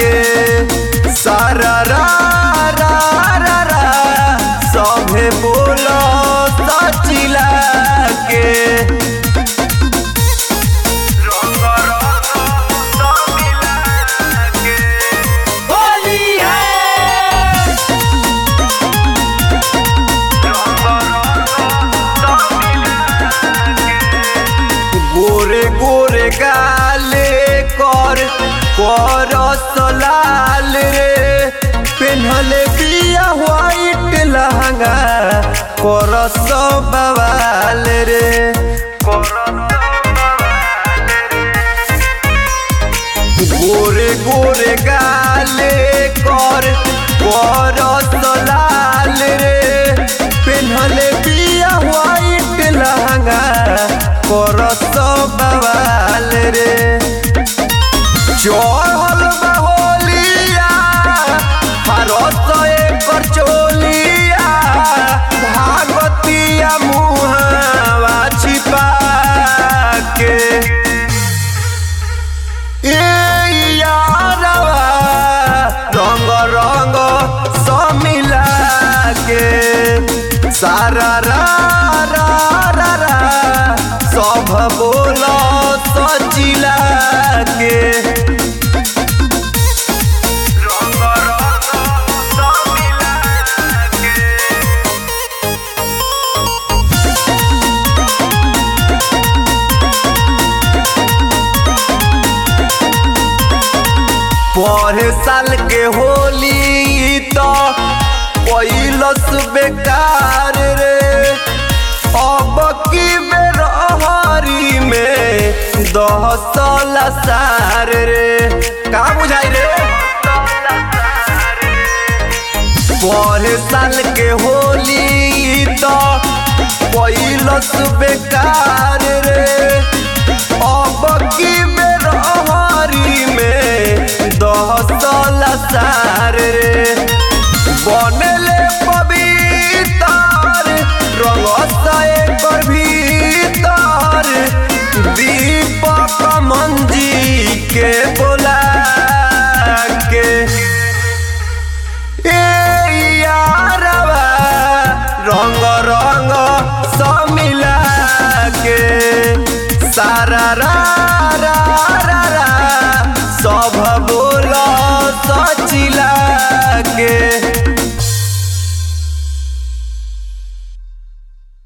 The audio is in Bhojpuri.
के सारा रा रा रा रा सभे बोलो सचिला के रंग रंग सब मिला के होली है गोरे गोरे गाले कर कर सलाल रे पेन्हले बिया व्हाइट लहंगा कर सब बवाल रे गोरे गोरे गाले कर कर सलाल रे पेन्हले बिया व्हाइट लहंगा कर सब बवाल रे चढ़ल बा होलिया हरस एकर चोलिया भागतिया मुहावा छिपा के ए यारवा रंग रंग समिला के सारा रा रा रा रा सब बोल सचिला के रंग रंग समिला के पढ़े साल के होली तो कैलस बेकार रे अब की बेरहरी में दहसल सार रे का बुझाई रे पढ़े साल के होली तो कैलस बेकार रे अब की बेरहरी में दहसल सार रे बनले पवित्र रंग एकर भीतर दीपक मंजी के बोला के ए यारवा रंग रंग समिला के सारा रा रा रा रा सब बोल सचिला के